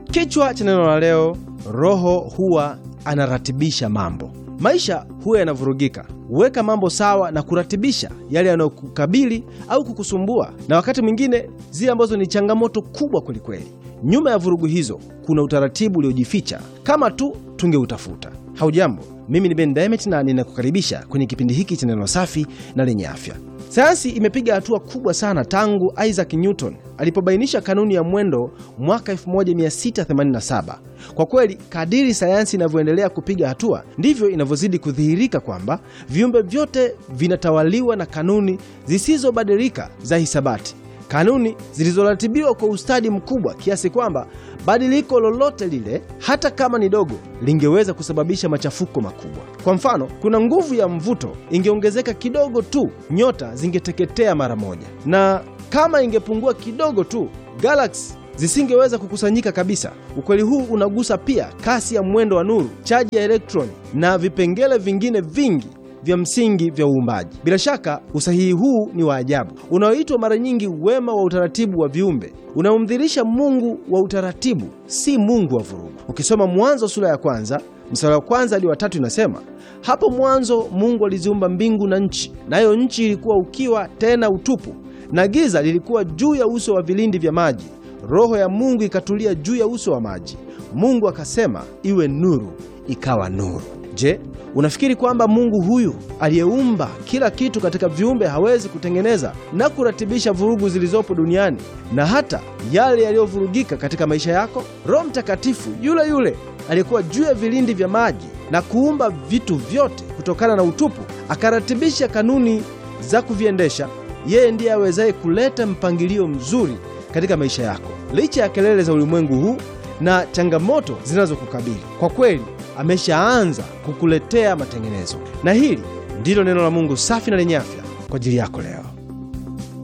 Kichwa cha neno la leo, Roho huwa anaratibisha mambo. Maisha huwa yanavurugika. Huweka mambo sawa na kuratibisha yale yanayokukabili au kukusumbua, na wakati mwingine zile ambazo ni changamoto kubwa kwelikweli. Nyuma ya vurugu hizo kuna utaratibu uliojificha kama tu tungeutafuta. Haujambo, mimi ni Ben Diamond na ninakukaribisha kwenye kipindi hiki cha neno safi na lenye afya. Sayansi imepiga hatua kubwa sana tangu Isaac Newton alipobainisha kanuni ya mwendo mwaka 1687. Kwa kweli, kadiri sayansi inavyoendelea kupiga hatua, ndivyo inavyozidi kudhihirika kwamba viumbe vyote vinatawaliwa na kanuni zisizobadilika za hisabati, kanuni zilizoratibiwa kwa ustadi mkubwa kiasi kwamba badiliko lolote lile, hata kama ni dogo, lingeweza kusababisha machafuko makubwa. Kwa mfano, kuna nguvu ya mvuto ingeongezeka kidogo tu, nyota zingeteketea mara moja, na kama ingepungua kidogo tu, galaksi zisingeweza kukusanyika kabisa. Ukweli huu unagusa pia kasi ya mwendo wa nuru, chaji ya elektroni na vipengele vingine vingi vya msingi vya uumbaji. Bila shaka usahihi huu ni wa ajabu, unaoitwa mara nyingi wema wa utaratibu wa viumbe, unaomdhirisha Mungu wa utaratibu, si Mungu wa vurugu. Ukisoma Mwanzo sura ya kwanza mstari wa kwanza hadi wa tatu inasema, hapo mwanzo Mungu aliziumba mbingu na nchi, nayo nchi ilikuwa ukiwa tena utupu, na giza lilikuwa juu ya uso wa vilindi vya maji. Roho ya Mungu ikatulia juu ya uso wa maji. Mungu akasema, iwe nuru, ikawa nuru. Je, unafikiri kwamba Mungu huyu aliyeumba kila kitu katika viumbe hawezi kutengeneza na kuratibisha vurugu zilizopo duniani na hata yale yaliyovurugika katika maisha yako? Roho Mtakatifu yule yule aliyekuwa juu ya vilindi vya maji na kuumba vitu vyote kutokana na utupu, akaratibisha kanuni za kuviendesha, yeye ndiye awezaye kuleta mpangilio mzuri katika maisha yako, licha ya kelele za ulimwengu huu na changamoto zinazokukabili. Kwa kweli ameshaanza kukuletea matengenezo, na hili ndilo neno la Mungu safi na lenye afya kwa ajili yako leo.